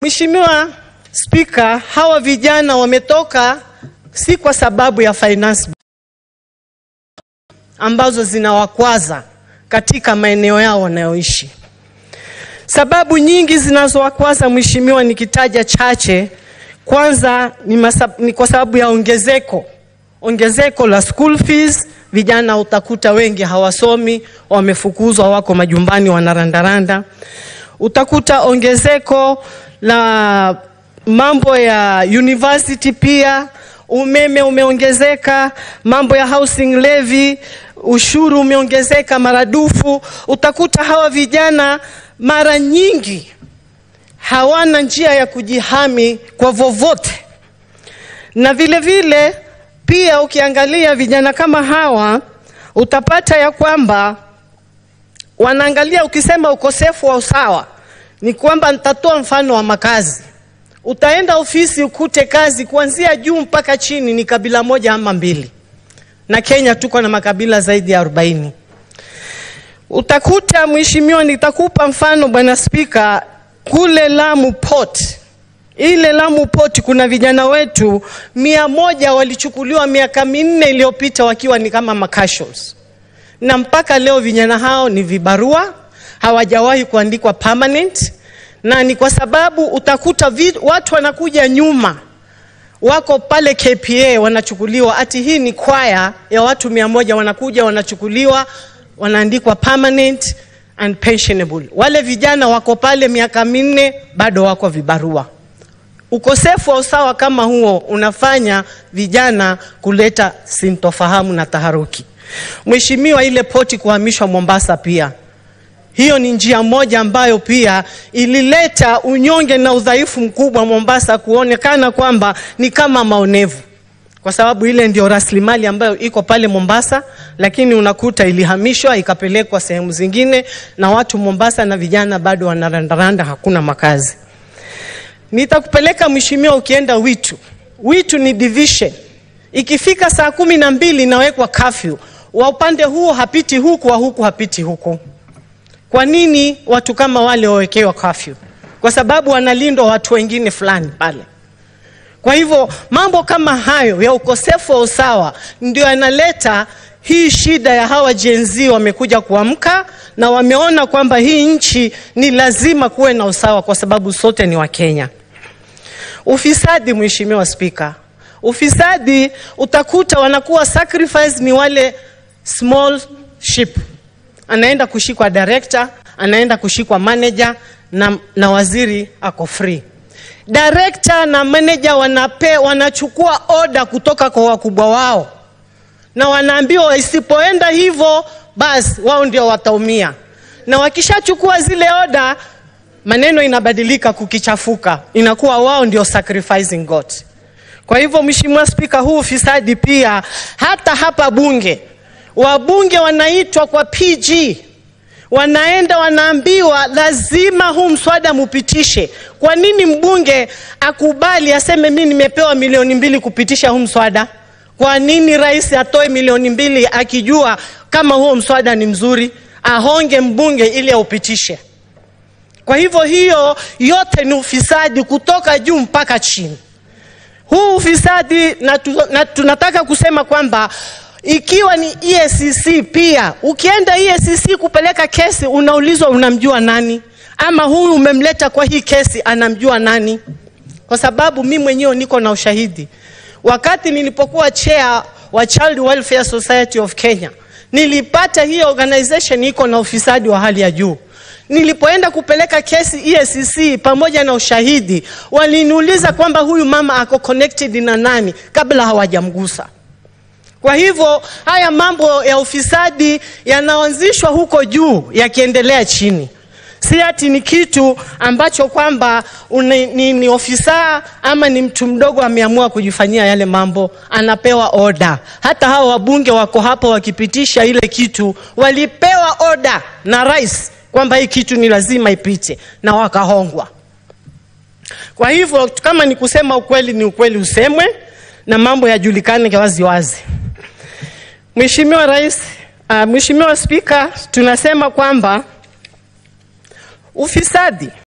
Mheshimiwa Spika, hawa vijana wametoka si kwa sababu ya finance ambazo zinawakwaza katika maeneo yao wanayoishi. Sababu nyingi zinazowakwaza mheshimiwa, nikitaja chache, kwanza ni, masab, ni kwa sababu ya ongezeko ongezeko la school fees. Vijana utakuta wengi hawasomi, wamefukuzwa, wako majumbani wanarandaranda. Utakuta ongezeko la mambo ya university pia, umeme umeongezeka, mambo ya housing levy, ushuru umeongezeka maradufu. Utakuta hawa vijana mara nyingi hawana njia ya kujihami kwa vovote, na vile vile pia ukiangalia vijana kama hawa utapata ya kwamba wanaangalia, ukisema ukosefu wa usawa ni kwamba nitatoa mfano wa makazi. Utaenda ofisi ukute kazi kuanzia juu mpaka chini ni kabila moja ama mbili, na Kenya tuko na makabila zaidi ya arobaini. Utakuta mheshimiwa, nitakupa mfano bwana Spika, kule Lamu Port, ile Lamu Port kuna vijana wetu mia moja walichukuliwa miaka minne iliyopita wakiwa ni kama macasuals, na mpaka leo vijana hao ni vibarua, hawajawahi kuandikwa permanent, na ni kwa sababu utakuta vi, watu wanakuja nyuma wako pale KPA wanachukuliwa, ati hii ni kwaya ya watu mia moja wanakuja wanachukuliwa, wanaandikwa permanent and pensionable. Wale vijana wako pale miaka minne bado wako vibarua. Ukosefu wa usawa kama huo unafanya vijana kuleta sintofahamu na taharuki. Mheshimiwa, ile poti kuhamishwa Mombasa pia hiyo ni njia moja ambayo pia ilileta unyonge na udhaifu mkubwa Mombasa, kuonekana kwamba ni kama maonevu, kwa sababu ile ndio rasilimali ambayo iko pale Mombasa, lakini unakuta ilihamishwa ikapelekwa sehemu zingine, na watu Mombasa na vijana bado wanarandaranda, hakuna makazi. Nitakupeleka mheshimiwa, ukienda Witu. Witu ni division, ikifika saa kumi na mbili inawekwa kafyu, wa upande huu hapiti huku, wa huku hapiti huku. Kwa nini watu kama wale wawekewa kafyu? Kwa sababu wanalindwa watu wengine fulani pale. Kwa hivyo mambo kama hayo ya ukosefu wa usawa ndio yanaleta hii shida ya hawa Gen Z wamekuja kuamka na wameona kwamba hii nchi ni lazima kuwe na usawa kwa sababu sote ni Wakenya. Ufisadi, Mheshimiwa Spika, ufisadi utakuta wanakuwa sacrifice ni wale small ship anaenda kushikwa director, anaenda kushikwa manager na, na waziri ako free. Director na manager wanape, wanachukua oda kutoka kwa wakubwa wao na wanaambiwa isipoenda hivyo basi wao ndio wataumia, na wakishachukua zile oda maneno inabadilika, kukichafuka inakuwa wao ndio sacrificing God. Kwa hivyo Mheshimiwa Spika, huu ufisadi pia hata hapa bunge wabunge wanaitwa kwa PG, wanaenda wanaambiwa lazima huu mswada mupitishe. Kwa nini mbunge akubali aseme mimi nimepewa milioni mbili kupitisha huu mswada? Kwa nini rais atoe milioni mbili akijua kama huo mswada ni mzuri, ahonge mbunge ili aupitishe? Kwa hivyo hiyo yote ni ufisadi kutoka juu mpaka chini. Huu ufisadi na, tu, na tunataka kusema kwamba ikiwa ni EACC pia, ukienda EACC kupeleka kesi unaulizwa unamjua nani, ama huyu umemleta kwa hii kesi anamjua nani? Kwa sababu mi mwenyewe niko na ushahidi. Wakati nilipokuwa chair wa Child Welfare Society of Kenya, nilipata hii organization iko na ufisadi wa hali ya juu. Nilipoenda kupeleka kesi EACC pamoja na ushahidi, waliniuliza kwamba huyu mama ako connected na nani kabla hawajamgusa. Kwa hivyo haya mambo ya ufisadi yanaanzishwa huko juu yakiendelea chini, si ati ni kitu ambacho kwamba ni, ni, ni ofisa ama ni mtu mdogo ameamua kujifanyia yale mambo, anapewa oda. Hata hao wabunge wako hapo wakipitisha ile kitu, walipewa oda na rais kwamba hii kitu ni lazima ipite na wakahongwa. Kwa hivyo kama ni kusema ukweli, ni ukweli usemwe na mambo yajulikane wazi wazi. Mheshimiwa Rais, uh, Mheshimiwa Spika, tunasema kwamba ufisadi